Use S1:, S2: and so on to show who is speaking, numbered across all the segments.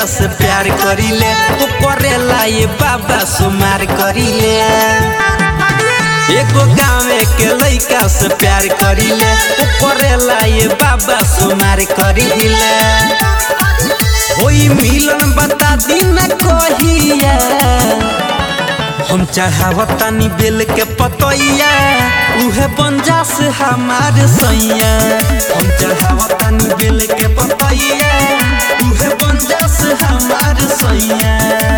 S1: लइका से प्यार करीले ओ करेला ये बाबा सुमार करीले एगो गाँवे के लइका से प्यार करीले ओ करेला ये बाबा सुमार करीले होई मिलन बता दिन कहिया हम चढ़ावतानी बेल के पतैया उहे बंजा से हमार सैया हम चढ़ावतानी बेल के पतैया उहे बंजा से हमार सैया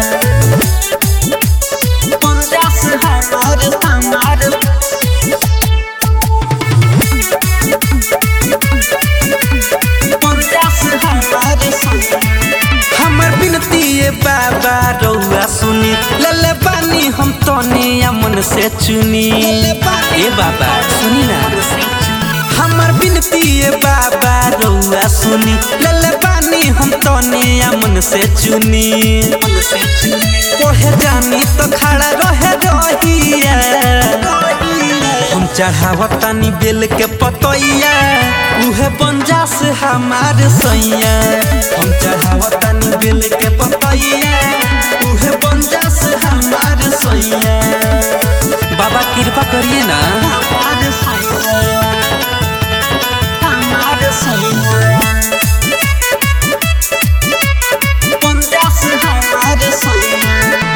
S1: बंजा से हमार हमार बंजा से हमार सैया हमर बिनती ये बाबा रउआ सुनी लले बानी हम तने मन से चुनी ए बाबा सुनी ना हमर बिनती ये बाबा रउआ सुनी लले बानी हम तने मन से चुनी पढ़े जानी तो खड़ा रहे रहिया हम चढ़ावतानी बेल के पतैया उहे बंजा से हमार सैया हम चढ़ावतानी बेल के पतैया उहे बंजा से हमार सैया बाबा कृपा करिए ना हमार सैया हमार सैया बंजा से हमार सैया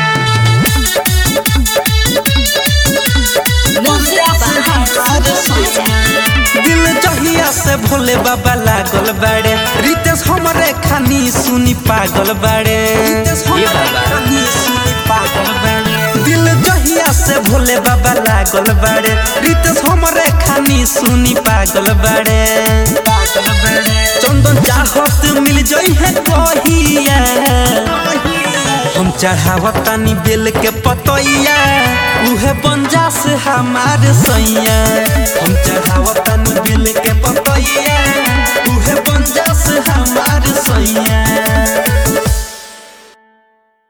S1: दिल जहिया से भोले बाबा लागल बाड़े रितेश हमरे खानी सुनी पागल बाड़े ये बाबा सुनी पागल बाड़े दिल जहिया से भोले बाबा लागल बाड़े रितेश हमरे खानी सुनी पागल बाड़े पागल बाड़े चंदन चाहत मिल जई है कहिया हम चढ़ावतानी बेल के पतैया उहे बंजा से हमार सैया हम चढ़ावतानी बेल के पतैया उहे बंजा से हमार सैया